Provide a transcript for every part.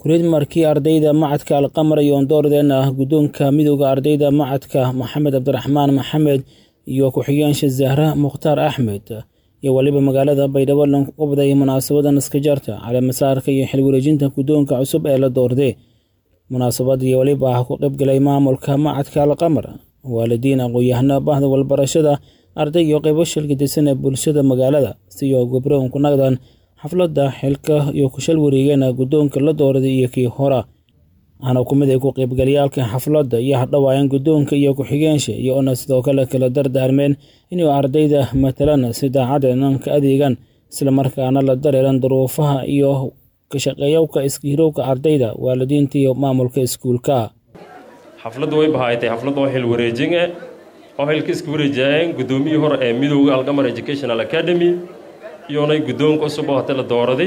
kureed markii ardayda macadka alqamar iyo ondoordeen ah guddoonka midowda ardayda macadka maxamed cabdiraxmaan maxamed iyo ku-xigeenka zahra mukhtaar axmed iyo weliba magaalada baydhabo lan qabday munaasabada naskajarta caleemasaarka iyo xilwareejinta guddoonka cusub ee la doorday munaasabadii weliba ah ku qaybgalay maamulka macadka alqamar waalidiin aqoon-yahano bahda walbarashada arday iyo qaybo shilgadisan ee bulshada magaalada siyo gobroon ku naqdaan xafladda xilka iyo kushal wareegeen guddoonka la doorday iyo kii hora waxaana ku mid ay ku qaybgalayaalka xafladda iyo hadhawaayeen guddoonka iyo ku-xigeenshi iyo ona sidoo kale kala dardaarmeen inuu ardayda matalan si daacadeenan ka adeegaan islamarkaana la dareeran duruufaha iyo kashaqeeyowka iskiirowka ardayda waalidiinta iyo maamulka iskuulka xafladdu way bahaaytay xaflad oo xil wareejin eh oo xilka iska wareejaayeen guddoomiyii hore ee midowda alqamar educational academy iyonay guddoonka cusub oo hata la dooraday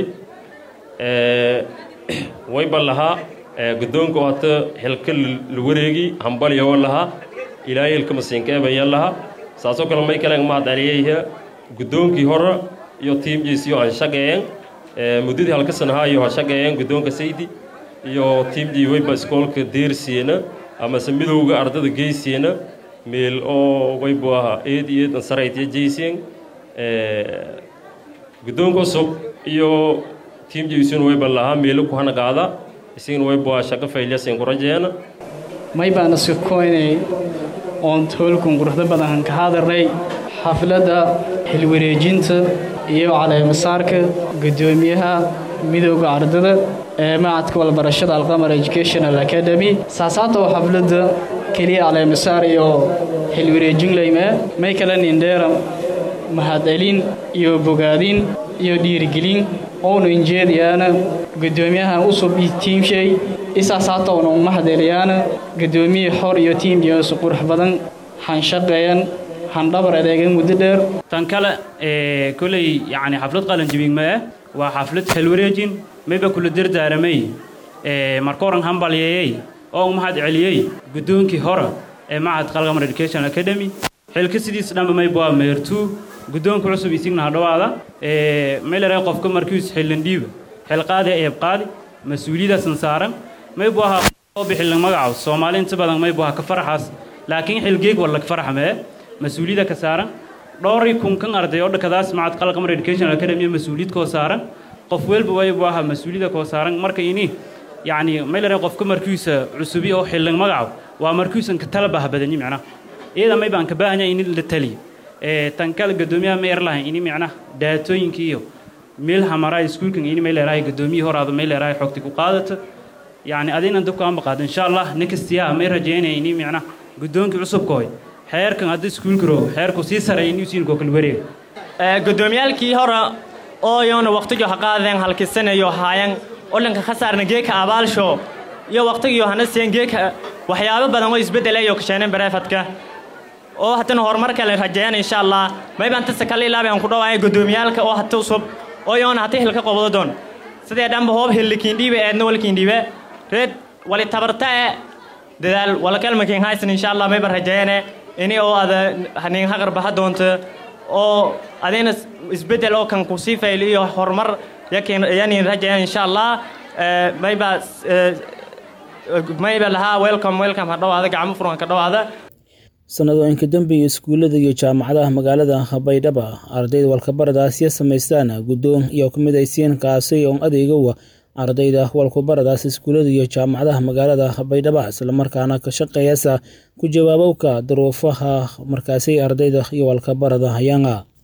wayba lahaa guddoonka oo hata xilka la wareegi hambalyawo lahaa ilaahay xilka masiinka ebaya lahaa saasoo kale may kale mahad celiyayha guddoonkii hore iyo tiimjiisiyo aan shaqeeyeen muddadii halka sanahaa iyo ha shaqeeyeen guddoonka saydi iyo tiimjii wayba iskoolka deersiina amase midowga ardada geysiina meel oo waybu ahaa eed iyo eed ansaraytiya jeysien guddoonka cusub iyo tiimjiisuna wayba lahaa meelo ku hana qaada isigana waybu ahaa shaqo faylyasin ku rajeena may baan iska koynay oon toolkun quruxda badan ka hadarnay xafladda xilwareejinta iyo caleemasaarka guddoomiyaha midowda ardada ee macadka walbarashada alqamar educational academy saasaatow xafladda keliya caleemasaar iyo xilwareejin laymee may kale nindheera mahadcelin iyo bogaadin iyo dhiirigelin oonu injeediyaana guddoomiyaha usub iyo tiimshay isaasaatowna umahadeliyaana guddoomiye xor iyo tiimdiyasu qurux badan hanshaqeeyan handhabar adeegan muddo dheer tan kale koley yacni xaflad qalanjibin ma ah waa xaflad xilwareejin mayba kula dardaaramay markooran hambalyeeyey oo mahad celiyey guddoonkii hore ee macad qalqamar education academy xilka sidiis dhanba mayba waa meertuu guddoonka cusub isigna hadhawaada maylare qofka markiis xillandhiiba xilqaadi eebqaadi mas-uuliyadaasan saaran maybu ahaa oo bixillan magacaw soomaali inta badan maybu ahaa ka faraxaas laakiin xilgeeg walla ka farax mee mas-uuliyada ka saaran dhowri kunkan arday oo dhakadaas macad qalqamar education academy mas-uuliyad koo saaran qof welba waybu ahaa mas-uuliyada koo saaran marka ini yacni maylare qofka markiisa cusubi oo xillan magacaw waa markiisan ka tala baha badani micnaha iyada may baan ka baahanya in la taliyo tan kale guddoomiyaha ma erlahay ini micnaha daatooyinka iyo meel hamaraa iskuulkan ini may leerahay guddoomiyii horaada may leerahay xogti ku qaadato yacni adina dabka aan baqaado insha allah nextiyaa may rajaynaya ini micnaha guddoonkii cusubkooy xeerkan hadda iskuulka roog xeerku sii sareeya inuu siinkoo kala wareega guddoomiyaalkii hore oo yoona waqtigo ha qaadeen halkisanayo haayan olanka khasaarna geeka abaalsho iyo waqtigiyo hana seen geeka waxyaabo badan oo isbeddelayo kasheeneen bareefadka oo hatana horumar kale rajeeyaan insha allah maybaan tasa kale ilaabaan ku dhawaaya guddoomiyaalka oo hata usub oo yoona hata hilka qobdo doon sidee dhanba hoob hillikiindhiibe eedna walkiindhiibe reed wali tabarta e dadaal walakalmakiin haysan insha allah mayba rajeeyane ini oo ada hanin haqar baha doonto oo adina isbeddel oo kan ku sii fayl iyo horumar yakin yanin rajeeyaan insha allah mayba mayba lahaa welcome welcome ha dhawaada gacmo furan ka dhawaada sanadooyinka dambiga iskuullada iyo jaamacadaha magaalada baydhaba ardayda walkabaradaasya samaystaan guddoon iyo ku midaysiin kaasi oon adeegowa ardayda walkubaradaas iskuullada iyo jaamacadaha magaalada baydhaba islamarkaana ka shaqeeyasa ku jawaabowka duruufaha markaasi ardayda iyo walkabarada hayanga